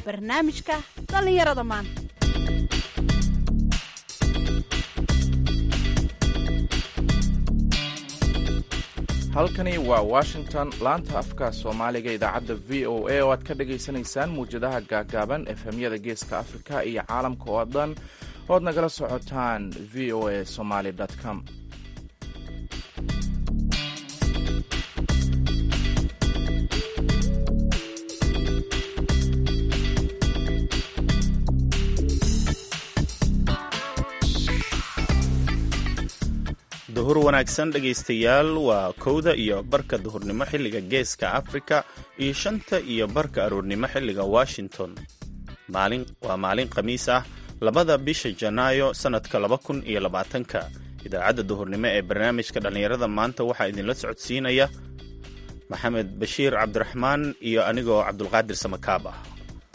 barnaamijka dhallinyarada maanta halkani waa washington laanta afka soomaaliga idaacadda v o a oo aad ka dhagaysanaysaan muwjadaha gaagaaban efemyada geeska afrika iyo caalamka oo dhan oad nagala socotaan v o a somaly com duhur wanaagsan dhegaystayaal waa kowda iyo barka duhurnimo xilliga geeska afrika iyo shanta iyo barka aroornimo xilliga washington waa maalin khamiis ah labada bisha janaayo sannadka laba kun iyo labaatanka idaacadda duhurnimo ee barnaamijka dhallinyarada maanta waxaa idinla socodsiinaya maxamed bashiir cabdiraxmaan iyo anigoo cabdulqaadir samakaab ah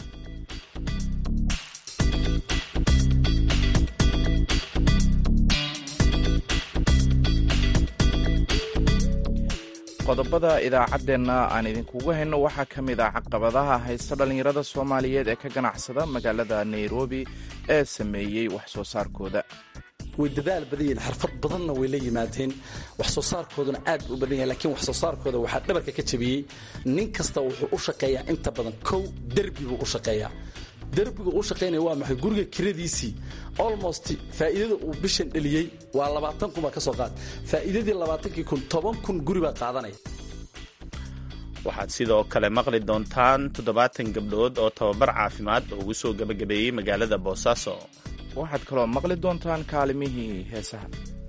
qodobada idaacaddeenna aan idinkugu hayno waxaa ka mid ah caqabadaha haysta dhallinyarada soomaaliyeed ee ka ganacsada magaalada nairobi ee sameeyey wax soo saarkooda way dadaal badan yihiin xirfad badanna way la yimaadeen wax soo saarkooduna aad u badan yahay lakiin wax soo saarkooda waxaa dhabarka ka jabiyey nin kasta wuxuu u shaqeeyaa inta badan kow derbi buu u shaqeeyaa derbiga uu shaqaynaya waa maxay guriga kiradiisii almost faa'iidada uu bishan dheliyey waa labaatan kun baa ka soo qaad faa'iidadii labaatankii kun toban kun guri baa qaadanaya waxaad sidoo kale maqli doontaan toddobaatan gabdhood oo tababar caafimaad ugu soo gebagabeeyey magaalada boosaaso waxaad kaloo maqli doontaan kaalimihii heesaha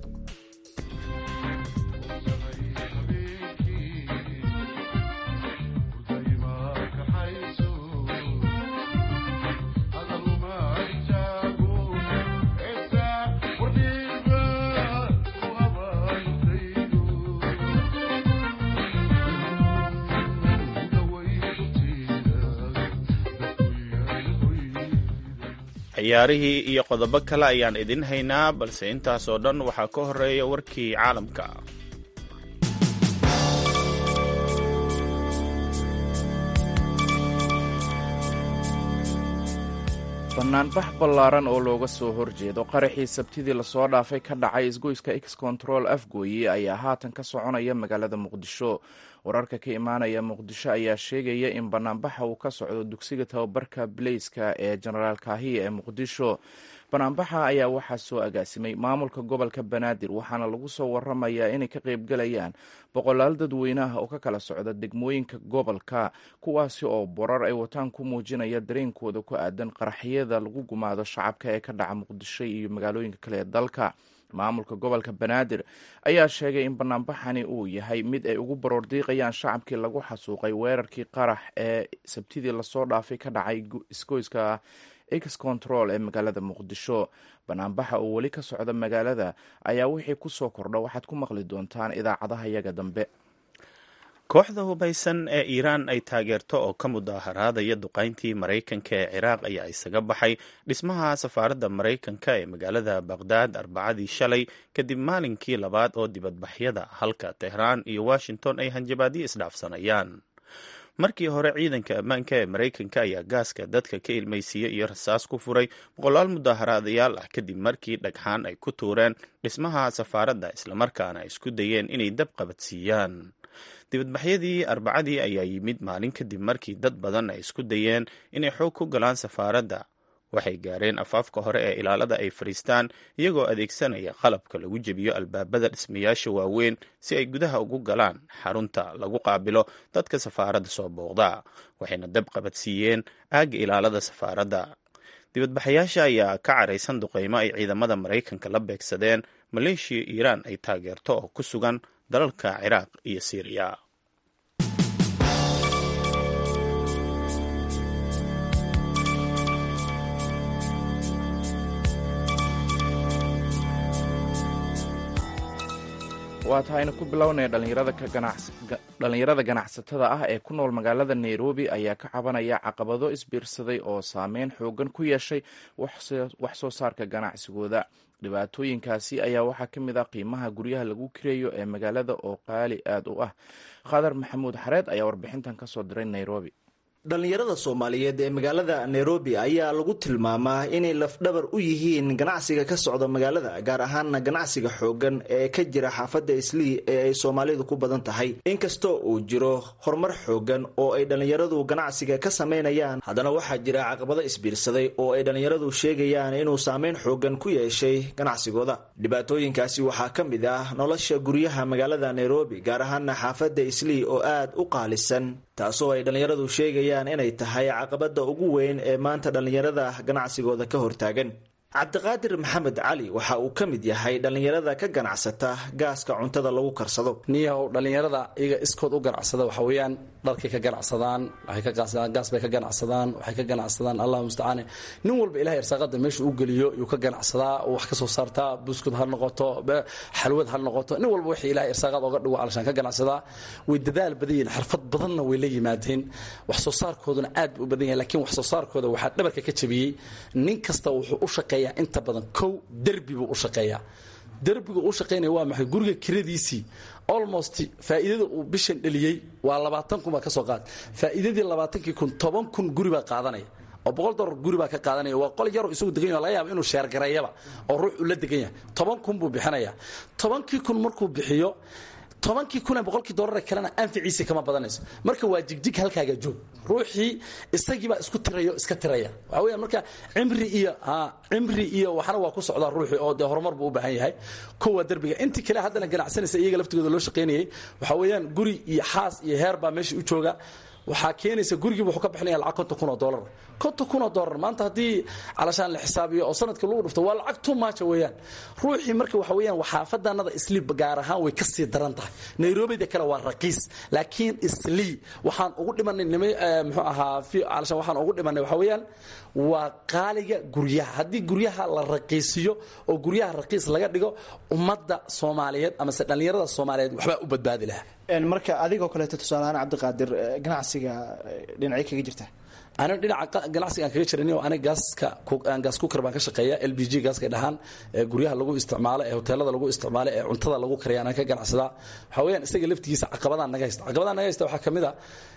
ciyaarihii iyo qodobo kale ayaan idin haynaa balse intaasoo dhan waxaa ka horeeya warkii caalamka banaanbax ballaaran oo looga soo horjeedo qaraxii sabtidii lasoo dhaafay ka dhacay isgoyska x control afgooye ayaa haatan ka soconaya magaalada muqdisho wararka ka imaanaya muqdisho ayaa sheegaya in banaanbaxa uu ka socdo dugsiga tababarka bileyska ee jenaraal kaahiya ee muqdisho banaanbaxa ayaa waxaa soo agaasimay maamulka gobolka banaadir waxaana lagu soo waramayaa inay ka qaybgalayaan boqolaal dadweynaha oo ka kala socda degmooyinka gobolka kuwaasi oo borar ay wataan ku muujinaya dareenkooda ku aadan qaraxyada lagu gumaado shacabka ee ka dhaca muqdisho iyo magaalooyinka kale ee dalka maamulka gobolka banaadir ayaa sheegay in banaanbaxani uu yahay mid ay ugu baroordiiqayaan shacabkii lagu xasuuqay weerarkii qarax ee sabtidii lasoo dhaafay ka dhacay isgoyska x control ee magaalada muqdisho banaanbaxa oo weli ka socda magaalada ayaa wixii ku soo kordha waxaad ku maqli doontaan idaacadaha yaga dambe kooxda hubaysan ee iiraan ay taageerto oo ka mudaaharaadaya duqayntii maraykanka ee ciraaq ayaa isaga baxay dhismaha safaaradda maraykanka ee magaalada baqhdaad arbacadii shalay kadib maalinkii labaad oo dibadbaxyada halka tehraan iyo washington ay hanjabaadyo isdhaafsanayaan markii hore ciidanka ammaanka ee maraykanka ayaa gaaska dadka ka ilmaysiiya iyo rasaas ku furay boqolaal mudaaharaadayaal ah kadib markii dhagxaan ay ku tuureen dhismaha safaaradda islamarkaana ay isku dayeen inay dab qabadsiiyaan dibadbaxyadii arbacadii ayaa yimid maalin kadib markii dad badan ay isku dayeen inay xoog ku galaan safaaradda waxay gaareen afaafka hore ee ilaalada ay fadhiistaan iyagoo adeegsanaya qalabka lagu jebiyo albaabada dhismayaasha waaweyn si ay gudaha ugu galaan xarunta lagu qaabilo dadka safaaradda soo booqda waxayna dab qabadsiiyeen aagga ilaalada safaaradda dibadbaxayaasha ayaa ka caraysan duqeymo ay ciidamada maraykanka la beegsadeen maleeshiya iiraan ay taageerto oo ku sugan dalalka ciraaq iyo siiriya waa tahaynu ku bilownaya dhallinyarada ganacsatada ah ee ku nool magaalada nairobi ayaa ka cabanaya caqabado isbiirsaday oo saameyn xoogan ku yeeshay wax soo saarka ganacsigooda dhibaatooyinkaasi ayaa waxaa ka mid ah qiimaha guryaha lagu kireeyo ee magaalada oo qaali aad u ah khadar maxamuud xareed ayaa warbixintan ka soo diray nairobi dhallinyarada soomaaliyeed ee magaalada nairobi ayaa lagu tilmaamaa inay lafdhabar u yihiin ganacsiga ka socda magaalada gaar ahaana ganacsiga xoogan ee ka jira xaafadda islii ee ay soomaalidu ku badan tahay inkastoo uu jiro horumar xoogan oo ay dhallinyaradu ganacsiga ka samaynayaan haddana waxaa jira caqabado isbiirsaday oo ay dhallinyaradu sheegayaan inuu saameyn xoogan ku yeeshay ganacsigooda dhibaatooyinkaasi waxaa ka mid ah nolosha guryaha magaalada nairobi gaar ahaana xaafadda islii oo aad u qaalisan taasoo ay dhallinyaradu sheegayaan inay tahay caqabada ugu weyn ee maanta dhallinyarada ganacsigooda ka hortaagan cabdiqaadir maxamed cali waxa uu ka mid yahay dhallinyarada ka ganacsata gaaska cuntada lagu karsado niyahow dhallinyarada iyaga iskood u ganacsada waxa weeyaan dharkay ka ganacsadaan waxay ka ganacsadaan gaas bay ka ganacsadaan waxay ka ganacsadaan allahu mustacaane nin walba ilahay irsaaqada meesha uu geliyo yuu ka ganacsadaa wax ka soo saartaa buskud ha noqoto xalwad ha noqoto nin walba wixii ilahay irsaaqada oga dhigo calashaan ka ganacsadaa way dadaal badan yihiin xirfad badanna way la yimaadeen wax soo saarkooduna aad buu u badan yahay laakiin wax soo saarkooda waxaa dhabarka ka jabiyey nin kasta wuxuu u shaqeeyaa inta badan kow derbi buu u shaqeeyaa derbiga u shaqaynaya waa maxay guriga kiradiisii almost faa'iidada uu bishan dheliyey waa labaatan kun baa ka soo qaad faa'iidadii labaatankii kun toban kun guri baa qaadanaya oo boqol dolar guri baa ka qaadanaya waa qol yaroo isagu degan yaho laga yaaba inuu sheergareeyaba oo ruux uu la degan yahay toban kun buu bixinaya tobankii kun markuu bixiyo tobankii kun ee boqolkii dollar kalena anficiisa kama badanayso marka waa jigjig halkaaga joog ruuxii isagiibaa isku tirayo iska tiraya waxa weya marka cimri iyo cimri iyo waxna waa ku socdaa ruuxii oo dee horumar buu u baahan yahay kow waa derbiga intii kale haddana ganacsanaysa iyaga laftigooda loo shaqaynayay waxa weeyaan guri iyo xaas iyo heer baa meesha u jooga waxaa keenaysa gurigiiba wuxuu ka bixinaya lacag konton kun oo dollar konton kun oo dollar maanta haddii calashaan la xisaabiyo oo sanadka lagu dhufto waa lacag too much weeyaan ruuxii marka waxa weeyaan waxaafadanada islii gaar ahaan way ka sii daran tahay nairobida kale waa raqiis laakiin islii waxaan ugu dhimanay nima muxuu ahaa calashaan waxaan ugu dhimanay waxa weeyaan waa qaaliga guryaha haddii guryaha la raqiisiyo oo guryaha raqiis laga dhigo ummadda soomaaliyeed amase dhallinyarada soomaaliyeed waxbaa u badbaadi lahaa marka adigoo kaleeto tusaaleahaan cabdiqaadir ganacsiga dhinacyo kaga jirta ani dhinaca ganacsiga aan kaga jiran aniga gaaska gaas kukar baan ka shaqeeya l b g gaaska dhahaan ee guryaha lagu isticmaalo ee hoteelada lagu isticmaalo ee cuntada lagu kariya anaan ka ganacsadaa waxaa weeyaan isaga laftigiisa caqabadaan naga haysta caqabadaan naga haysta waxaa ka mid a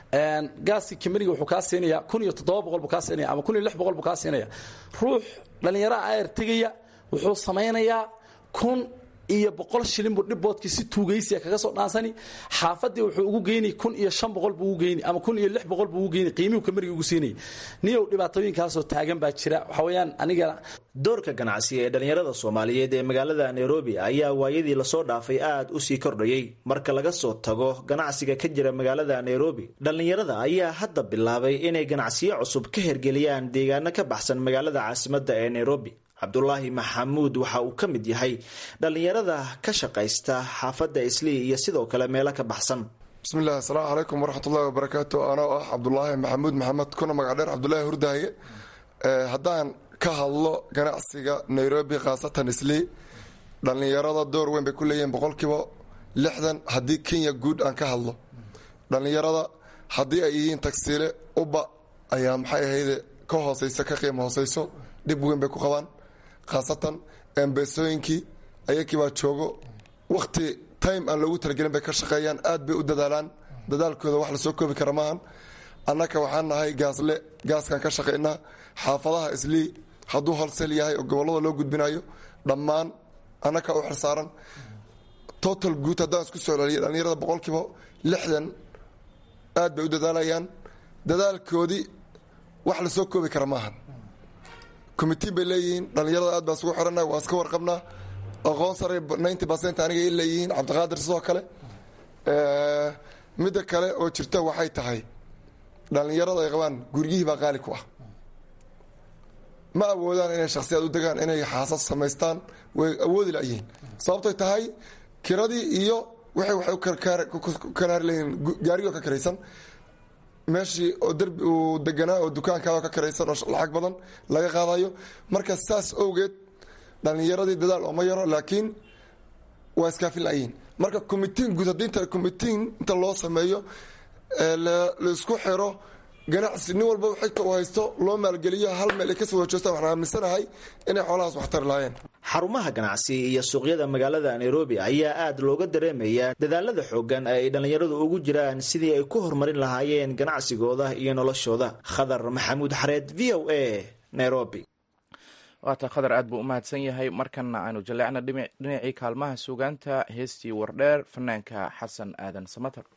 gaaskii kameriga wuxuu kaa siinaya kun iyo toddoba boqol buu kaa siinaya ama kun iyo lix boqol buu kaa siinaya ruux dhallinyaraha ayar tegaya wuxuu samaynayaa kun iyo boqol shilin buu dhibboodkii si tuugaysiya kaga soo dhaansani xaafadii wuxuu ugu geyni kun iyo shan boqol buu ugu geyni ama kun iyo lix boqol buu ugu geyni qiimihuu kameriga ugu siinayay niyow dhibaatooyinkaasoo taagan baa jira waxa weeyaan aniga doorka ganacsiga ee dhallinyarada soomaaliyeed ee magaalada nairobi ayaa waayadii lasoo dhaafay aad u sii kordhayey marka laga soo tago ganacsiga ka jira magaalada nairobi dhallinyarada ayaa hadda bilaabay inay ganacsiyo cusub ka hergeliyaan deegaano ka baxsan magaalada caasimadda ee nairobi cabdulaahi maxamuud waxa uu ka mid yahay dhallinyarada ka shaqaysta xaafadda islii iyo sidoo kale meelo ka baxsan bismillahi asalaamu calaykum waraxmatullahi wabarakaatu anoo ah cabdulaahi maxamuud maxamed kuna magac dheer cabdulaahi hurdaaye haddaan ka hadlo ganacsiga nairobi khaasatan islii dhallinyarada door weyn bay ku leeyihiin boqolkiiba lixdan haddii kenya guud aan ka hadlo dhallinyarada haddii ay yihiin tagsiile uba ayaa maxay ahayde ka hooseysa ka qiimo hooseyso dhib weyn bay ku qabaan khaasatan embeesooyinkii ayakii baa joogo wakti time aan loogu talagelin bay ka shaqeeyaan aad bay u dadaalaan dadaalkooda wax lasoo koobi kara maahan annaka waxaan nahay gaasle gaaskaan ka shaqaynaa xaafadaha islii hadduu holsel yahay oo gobollada loo gudbinayo dhammaan annaka u xilsaaran total guud haddaan isku soo celiyo dhallinyarada boqolkiiba lixdan aad bay u dadaalayaan dadaalkoodii wax lasoo koobi kara maahan commitiin bay leeyihiin dhallinyarada aad baan isugu xirana waa iska warqabnaa aqoon sare ninety percent aniga i leeyihiin cabdiqaadir sidoo kale midda kale oo jirta waxay tahay dhallinyarada ay qabaan guryihii baa qaali ku ah ma awoodaan inay shaksiyaad u degaan inay xaasas samaystaan way awoodi layihiin sababtoy tahay kiradii iyo waxay waxay ukaraari leeyihiin gaarigoo ka karaysan meeshii oo derbi uu deganaa oo dukaankaao ka karaysan oo lacag badan laga qaadayo marka saas owgeed dhallinyaradii dadaal ooma yaro laakiin waa iskaafin layihiin marka commitiin guud haddii inta commitiin inta loo sameeyo laisku xiro ganacsi nin walba xigta uu haysto loo maalgeliyo hal meel ay kasoo wajoostaan waxaan aaminsanahay inay xoolahaas wax tari lahaayeen xarumaha ganacsi iyo suuqyada magaalada nairobi ayaa aad looga dareemayaa dadaalada xoogan ay dhallinyaradu ugu jiraan sidii ay ku horumarin lahaayeen ganacsigooda iyo noloshooda khadar maxamuud xareed v o a nairobi waata khadar aad buu u mahadsan yahay markanna aanu jaleecna dhinacii kaalmaha suugaanta heestii wardheer fanaanka xasan aadan samater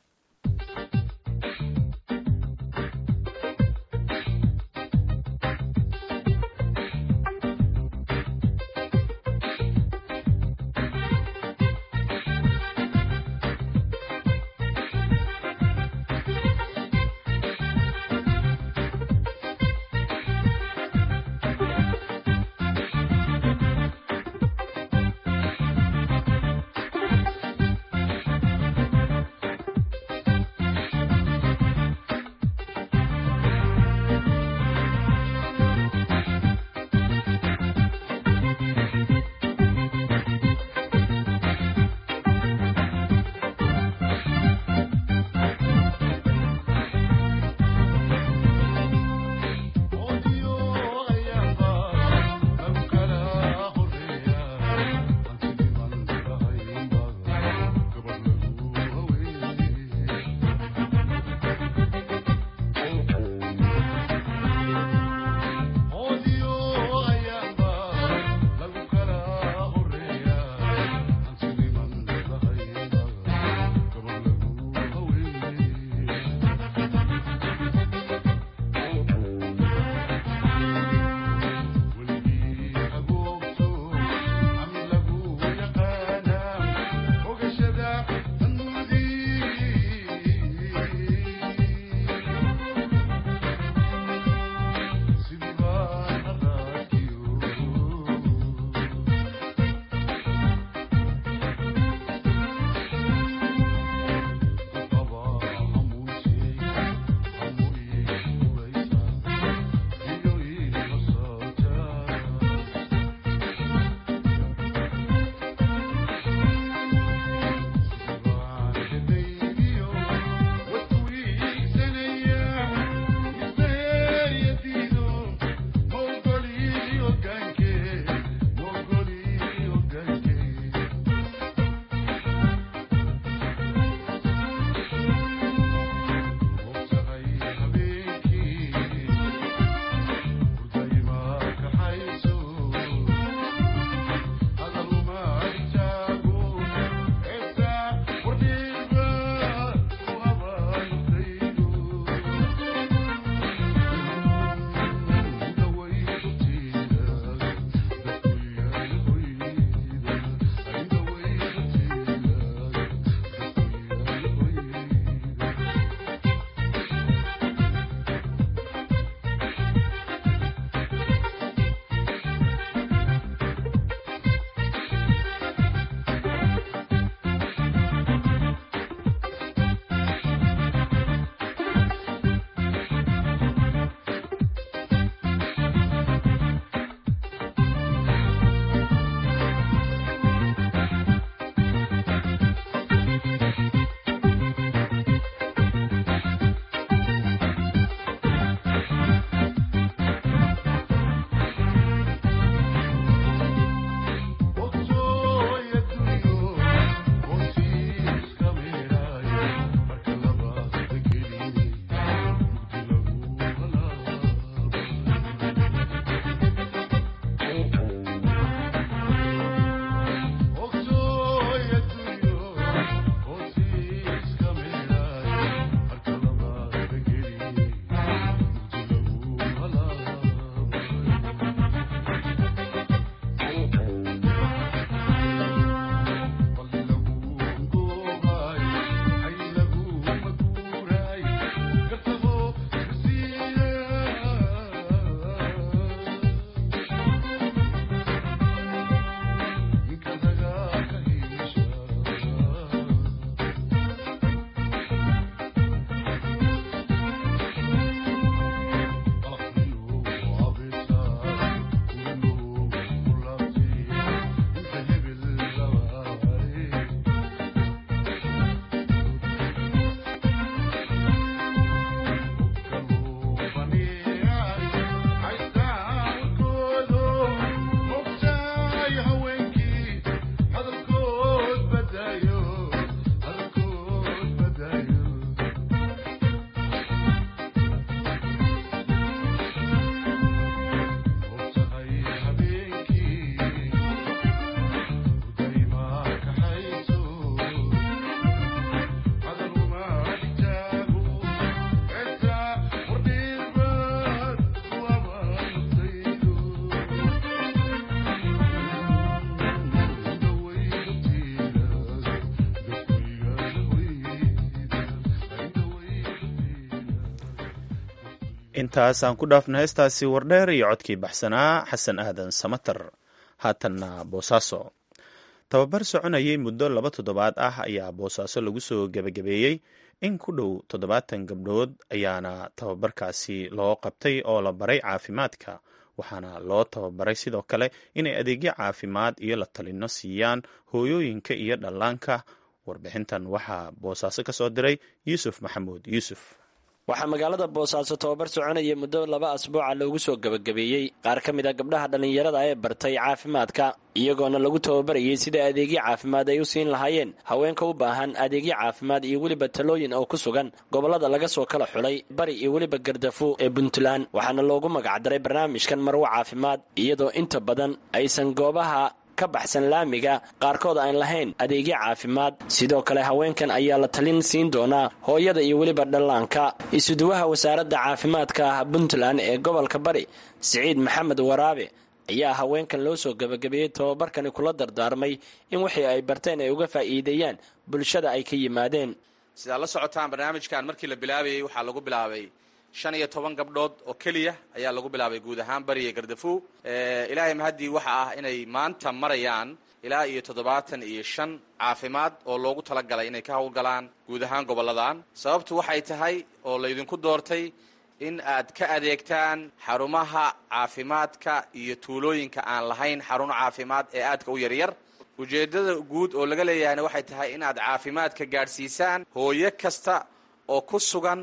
intaasaan ku dhaafna heestaasi wardheer iyo codkii baxsanaa xasan aadan samater haatanna boosaaso tababar soconayay muddo laba toddobaad ah ayaa boosaaso lagu soo gebagabeeyey in ku dhow toddobaatan gabdhood ayaana tababarkaasi loo qabtay oo la baray caafimaadka waxaana loo tababaray sidoo kale inay adeegyo caafimaad iyo la talino siiyaan hooyooyinka iyo dhallaanka warbixintan waxaa boosaaso ka soo diray yuusuf maxamuud yuusuf waxaa magaalada boosaaso tababar soconaya muddo laba asbuuca loogu soo gebagabeeyey qaar ka mid a gabdhaha dhallinyarada ee bartay caafimaadka iyagoona lagu tababarayay sida adeegyo caafimaad ay u siin lahaayeen haweenka u baahan adeegyo caafimaad iyo weliba talooyin oo ku sugan gobollada laga soo kala xulay bari iyo weliba gardafu ee puntland waxaana loogu magacdaray barnaamijkan marwo caafimaad iyadoo inta badan aysan goobaha ka baxsan laamiga qaarkood aan lahayn adeegyo caafimaad sidoo kale haweenkan ayaa la talin siin doonaa hooyada iyo weliba dhallaanka isuduwaha wasaaradda caafimaadka puntland ee gobolka bari siciid maxamed waraabe ayaa haweenkan loo soo gebagabeeyey tababarkani kula dardaarmay in wixii ay barteen ay uga faa'iideeyaan bulshada ay ka yimaadeen sidaad la socotaan barnaamijkan markii la bilaabayey waxaa lagu bilaabay shan iyo toban gabdhood oo keliya ayaa lagu bilaabay guud ahaan bariya gardafu ilaahay mahaddii waxa ah inay maanta marayaan ilaa iyo toddobaatan iyo shan caafimaad oo loogu talagalay inay ka howlgalaan guud ahaan gobolladan sababtu waxay tahay oo laydinku doortay in aad ka adeegtaan xarumaha caafimaadka iyo tuulooyinka aan lahayn xaruno caafimaad ee aadka u yaryar ujeeddada guud oo laga leeyahayna waxay tahay in aad caafimaadka gaadhsiisaan hooyo kasta oo ku sugan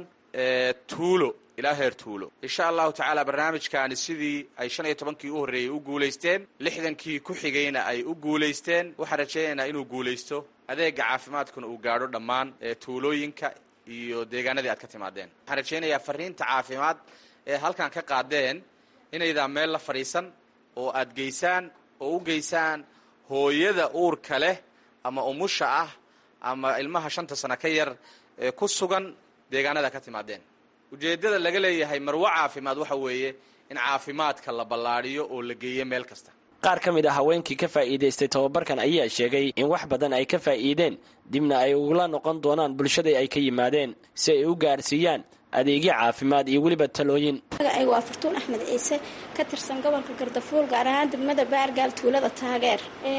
tuulo ilaa heer tuulo insha allahu tacaala barnaamijkaani sidii ay shan iyo tobankii u horreeyey u guulaysteen lixdankii ku xigayna ay u guulaysteen waxaan rajaynaynaa inuu guulaysto adeega caafimaadkuna uu gaadho dhammaan tuulooyinka iyo deegaanadii aad ka timaadeen waxaan rajaynayaa fariinta caafimaad ee halkan ka qaadeen inaydaa meel la fadhiisan oo aad geysaan oo u geysaan hooyada uurka leh ama umusha ah ama ilmaha shanta sano ka yar ee ku sugan deegaanada ka timaadeen ujeeddada laga leeyahay marwo caafimaad waxa weeye in caafimaadka la ballaadhiyo oo la geeyo meel kasta qaar ka mid ah haweenkii ka faa'iidaystay tababarkan ayaa sheegay in wax badan ay ka faa'iideen dibna ay ugula noqon doonaan bulshadai ay ka yimaadeen si ay u gaarsiiyaan adeegyo caafimaad iyo weliba talooyin magacaygu waa fartuun axmed ciise ka tirsan gobolka gardafuul gaar ahaan degmada baargaal tuulada taageer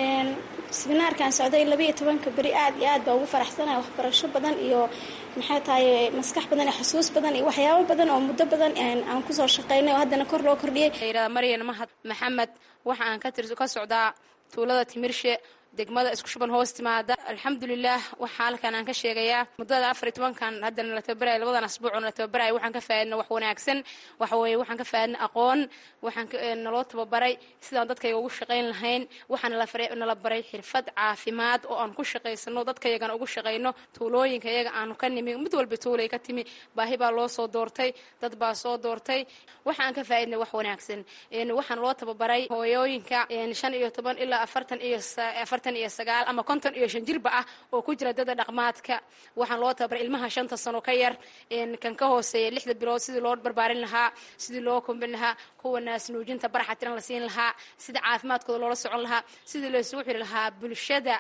siminaarkan socday labaiyo tobanka beri aad iyo aad baa ugu faraxsanaya waxbarasho badan iyo maxay tahay maskax badan iyo xusuus badan iyo waxyaabo badan oo muddo badan aan kusoo shaqaynay oo haddana kor loo kordhiyey maryan mahad maxamed waxa aan ka socdaa tuulada timirshe degmada isku shuban hoos timaada alxamdulilah waxaa halkan aan ka sheegayaa muddada afar iyo tobankan haddana la tababaraya labadan asbuucoo la tababaraya waxaan ka faadina wax wanaagsan waxa weeye waxaan ka faadina aqoon waxaan naloo tababaray sidaan dadkayga ugu shaqayn lahayn waxaa nala baray xirfad caafimaad oo aan ku shaqaysano dadkayagana ugu shaqayno tuulooyinka iyaga aanu ka nimi mid walba tuulay ka timi baahi baa loo soo doortay dad baa soo doortay waxaan ka faa'idnay wax wanaagsan waxaan loo tababaray hooyooyinka shan iyo toban ilaa afartan iyo afartan iyo sagaal ama konton iyo shan jirba ah oo ku jira dada dhaqmaadka waxaan loo tababaray ilmaha shanta sano ka yar kan ka hooseeya lixda bilood sidii loo barbaarin lahaa sidii loo kombin lahaa kuwa naasnuujinta baraxa tiran la siin lahaa sida caafimaadkooda loola socon lahaa sidii laysugu xiri lahaa bulshada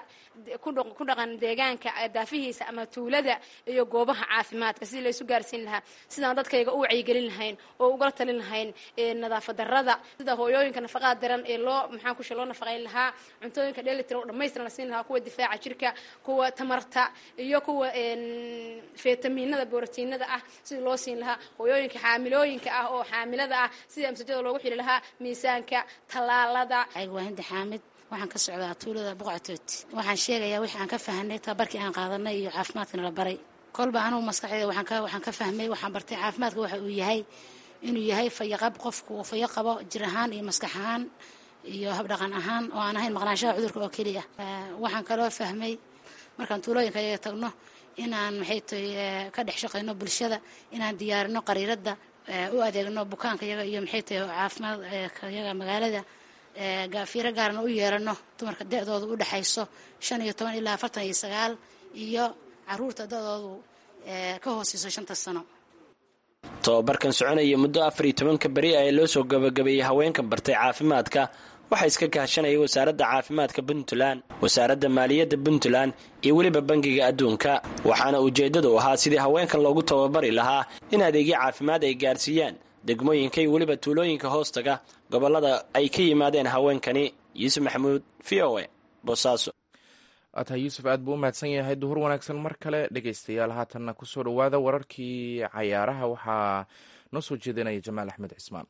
ku dhaqan deegaanka daafihiisa ama tuulada iyo goobaha caafimaadka sidii laysu gaarsiin lahaa sidaan dadkayga u wacyigelin lahayn oo ugala talin lahayn nadaafad darada sida hooyooyinka nafaqaad daran ee loo maxaan kushe loo nafaqayn lahaa cuntooyinka dheelitira oo dhammaystiran la siin lahaa kuwa difaaca jirka kuwa tamarta iyo kuwa fitamiinada borotiinada ah sidii loo siin lahaa hooyooyinka xaamilooyinka ah oo xaamilada ah sidii amsajada loogu xili lahaa miisaanka tallaalada waa hindi xaamid waxaan ka socdaa tuulada boqoctood waxaan sheegayaa wixii aan ka fahanay tababarkii aan qaadanay iyo caafimaadkana la baray kolba anugu maskaxdeeda waxaan ka fahmay waxaan bartay caafimaadka waxa uu yahay inuu yahay fayaqab qofku uu fayo qabo jir ahaan iyo maskax ahaan iyo habdhaqan ahaan oo aan ahayn maqnaanshaha cudurka oo keliya waxaan kaloo fahmay markaan tuulooyinka ayaga tagno inaan maxay tahay ka dhex shaqayno bulshada inaan diyaarino qariiradda u adeegno bukaanka yaga iyo maxay tahay caafimaadka yaga magaalada gaafiiro gaarna u yeelano dumarka da-dooda u dhexayso shan iyo toban ilaa afartan iyo sagaal iyo caruurta da-doodu ka hooseyso shanta sano tobabarkan soconaya muddo afar iyo tobanka beri ee loo soo gabagabeeyey haweenka bartay caafimaadka waxaa iska kaashanaya wasaaradda caafimaadka puntland wasaaradda maaliyadda puntland iyo weliba bangiga adduunka waxaana ujeeddadu ahaa sidii haweenkan loogu tababari lahaa in adeegyo caafimaad ay gaarsiiyaan degmooyinka iyo weliba tuulooyinka hoostaga gobolada ay ka yimaadeen haweenkani yuusuf maxamuud v o e boosaaso ataa yuusuf aad buu u mahadsan yahay duhur wanaagsan mar kale dhegeystayaal haatanna kusoo dhowaada wararkii cayaaraha waxaa noo soo jeedinaya jamaal axmed cismaan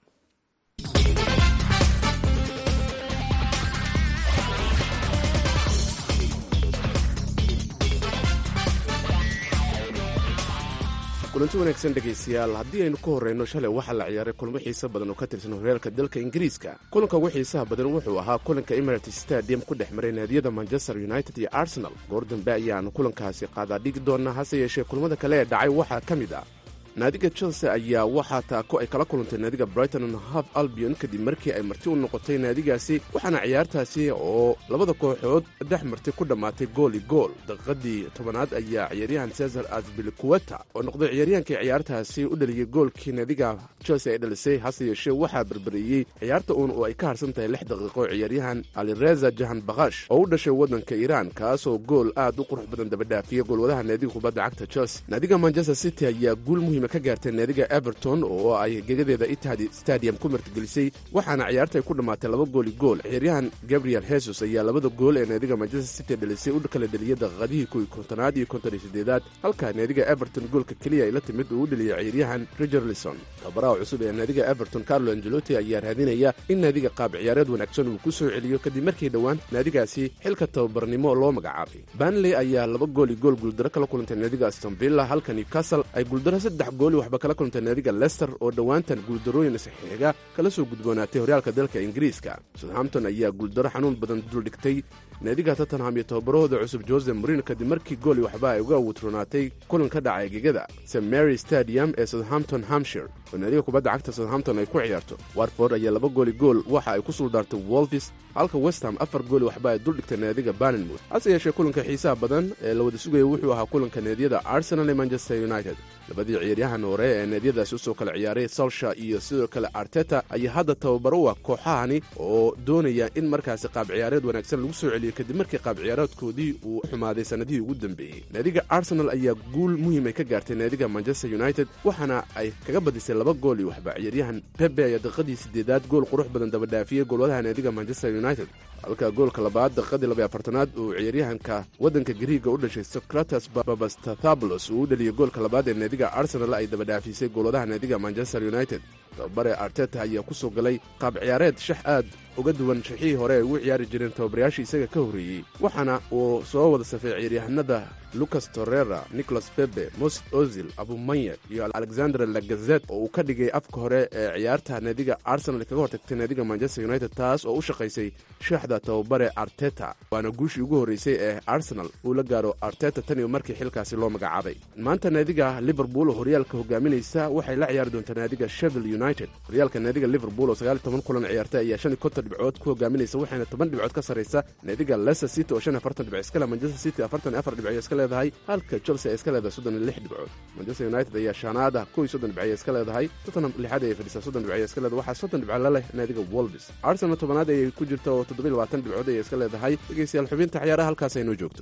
kulanti wanaagsan dhegaystayaal haddii aynu ka horreyno shalay waxaa la ciyaaray kulmo xiisa badan oo ka tirsan horyaalka dalka ingiriiska kulanka ugu xiisaha badan wuxuu ahaa kulanka emirates stadium ku dhex maray naadiyada manchester united iyo arsenal goor dambe ayaanu kulankaasi qaadaa dhigi doonaa hase yeeshee kulmada kale ee dhacay waxaa ka mid ah naadiga chelsea ayaa waxaa taako ay kala kulantay naadiga brighton and half albion kadib markii ay marti u noqotay naadigaasi waxaana ciyaartaasi oo labada kooxood dhex martay ku dhammaatay gooli gool daqiiqadii tobanaad ayaa ciyaaryahan cesar asbilikuweta oo noqday ciyaaryahankii ciyaartaasi u dhaliyey goolkii naadiga chelsea ay dhalisay hase yeeshee waxaa berberiyey ciyaarta uun oo ay ka harsan tahay lix daqiiqo ciyaaryahan alireza jahan bakash oo u dhashay waddanka iiraan kaasoo gool aad u qurux badan dabadhaafiyey goolwadaha naadiga kubadda cagta chelsea naadiga manchester city ayaa guul muhiima ka gaartay naadiga everton oo ay gegadeeda itihad stadium ku martigelisay waxaana ciyaarta ay ku dhammaatay laba gooli gool ciyaaryahan gabriel hesus ayaa labada gool ee naadiga manchester city dhalisay u kala dheliyay daqiiqadihii kuwii kontonaad iyo konton iyo sideedaad halka naadiga everton goolka keliya ay la timid uu u dheliyay ciyaaryahan rigerlison tababaraha cusub ee naadiga everton carlo angelotti ayaa raadinaya in naadiga qaab ciyaareed wanaagsan uu ku soo celiyo kadib markii dhowaan naadigaasi xilka tababarnimo loo magacaabay banley ayaa laba gooli gool guuldaro kala kulantay naadiga astonvilla halka newcastle ay guuldaro saddex gooli waxba kala kulantay naadiga lester oo dhowaantan guuldarooyin saxiiga kala soo gudboonaatay horyaalka dalka ingiriiska southampton ayaa guuldaro xanuun badan duldhigtay naadiga tottenham iyo tababarahooda cusub jose morino kadib markii gooli waxba ay uga wutronaatay kulan ka dhacay gegada st mary stadium ee southampton hampshire oo naadiga kubadda cagta southampton ay ku ciyaarto watford ayaa laba gooli gool waxa ay ku suldaartay wolvis halka westham afar gooli waxba ay duldhigtay naadiga banenmouth hase yeeshee kulanka xiisaha badan ee la wada sugaya wuxuu ahaa kulanka naadiyada arsenal ee manchester united labadii ciyaaryahan hore ee naadiyadaasi usoo kala ciyaaray salsha iyo sidoo kale arteta ayaa hadda tababaro u ah kooxahani oo doonaya in markaasi qaab ciyaareed wanaagsan lagu soo celiyo kadib markii qaab ciyaareedkoodii uu xumaaday sannadihii ugu dambeeyey naadiga arsenal ayaa guul muhiim ay ka gaartay naadiga manchester united waxaana ay kaga badisay laba gool iyo waxba ciyaaryahan bebe ayaa daqiiqadii sideedaad gool qurux badan dabadhaafiyey goolwadaha naadiga manchester united halka goolka labaad daqiiqadii labaiy afartanaad uu ciyaaryahanka waddanka gariiga u dhashay socrates babastathabulos uu u dhaliyey goolka labaad ee naadiga arsenal ay dabadhaafisay goolwadaha naadiga manchester united tababare arteta ayaa ku soo galay qaab ciyaareed shax aad uga duwan shixihii hore ay ugu ciyaari jireen tababarayaashii isaga ka horreeyey waxaana uu soo wada safay ciyaaryahanada lucas torrera nicholas bebe most ozil abumanya iyo alexander lagazet oo uu ka dhigay afka hore ee ciyaarta naadiga arsenal kaga hortagtay naadiga manchester united taas oo u shaqaysay shaxda tababare arteta waana guushii ugu horreysay ee arsenal uu la gaaro arteta tan iyo markii xilkaasi loo magacaabay maanta naadiga liverpool oo horyaalka hogaaminaysa waxay la ciyaari doontaa naadiga shevil united horyaalka naadiga liverpool oo sagaal iyo toban kulan ciyaartay ayaa shan iyo konton dhibcood ku hogaaminaysa waxayna toban dhibcood ka sarraysa naadiga leicester city oo shan iyo afartan dhibc iska leh manchester city afartan iyo afar dhibcood iska leedahay halka chelsea ay iska leedahay soddon iyo lix dhibcood manchester united ayaa shaanaada kow iyo soddon dhibcood iska leedahay tottenham lixaad ayay fadhisaa soddon dhibcood iska leedahay waxaa soddon dhibcood la leh naadiga wolves arsenal tobanaad ayay ku jirta oo toddoba iyo labaatan dhibcood ayay iska leedahay dhegeystayaal xubinta ciyaaraha halkaas aynoo joogto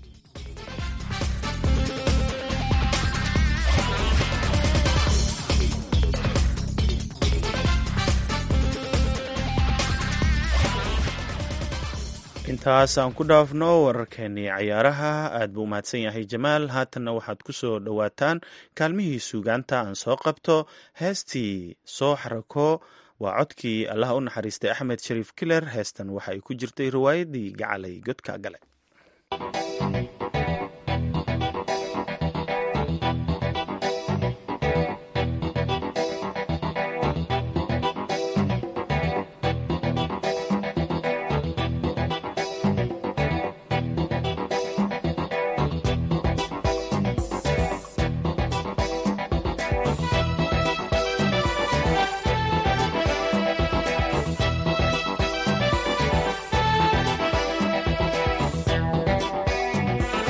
intaas aan ku dhaafno wararkeenii cayaaraha aad buu umahadsan yahay jamaal haatanna waxaad ku soo dhowaataan kaalmihii suugaanta aan soo qabto heestii soo xarako waa codkii allaha u naxariistay axmed shariif kiler heestan waxa ay ku jirtay riwaayadii gacalay godka gale Thank you.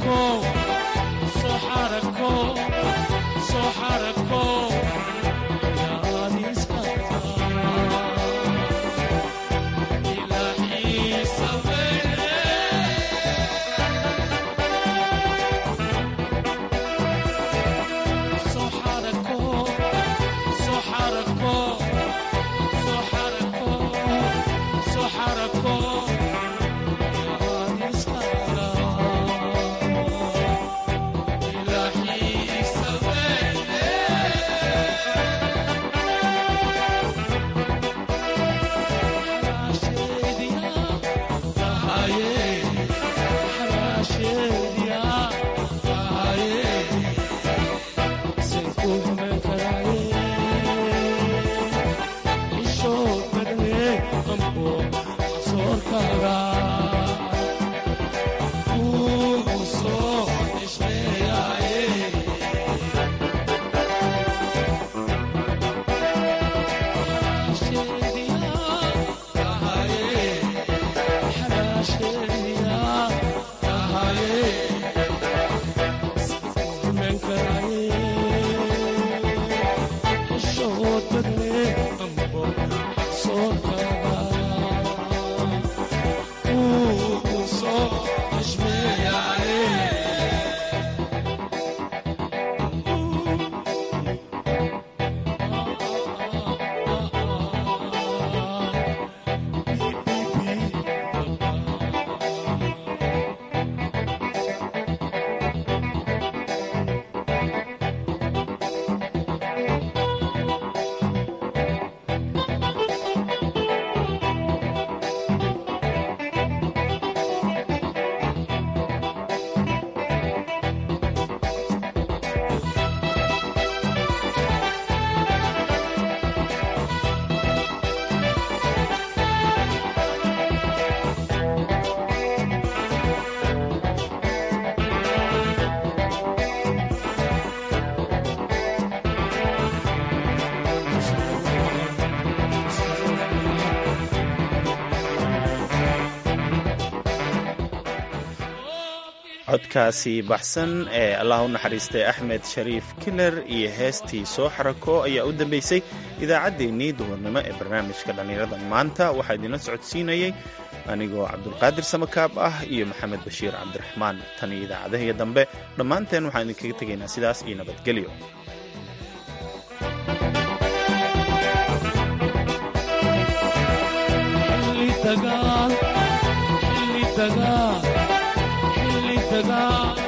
codkaasi baxsan ee allah u naxariistay axmed shariif kiler iyo heestii soo xarako ayaa u dambeysay idaacaddeenii duhurnimo ee barnaamijka dhallinyarada maanta waxaa idinla socodsiinayey anigoo cabdulqaadir samakaab ah iyo maxamed bashiir cabdiraxmaan tan iyo idaacadahiyo dambe dhammaanteen waxaan idinkaga tegaynaa sidaas iyo nabadgelyo dagaal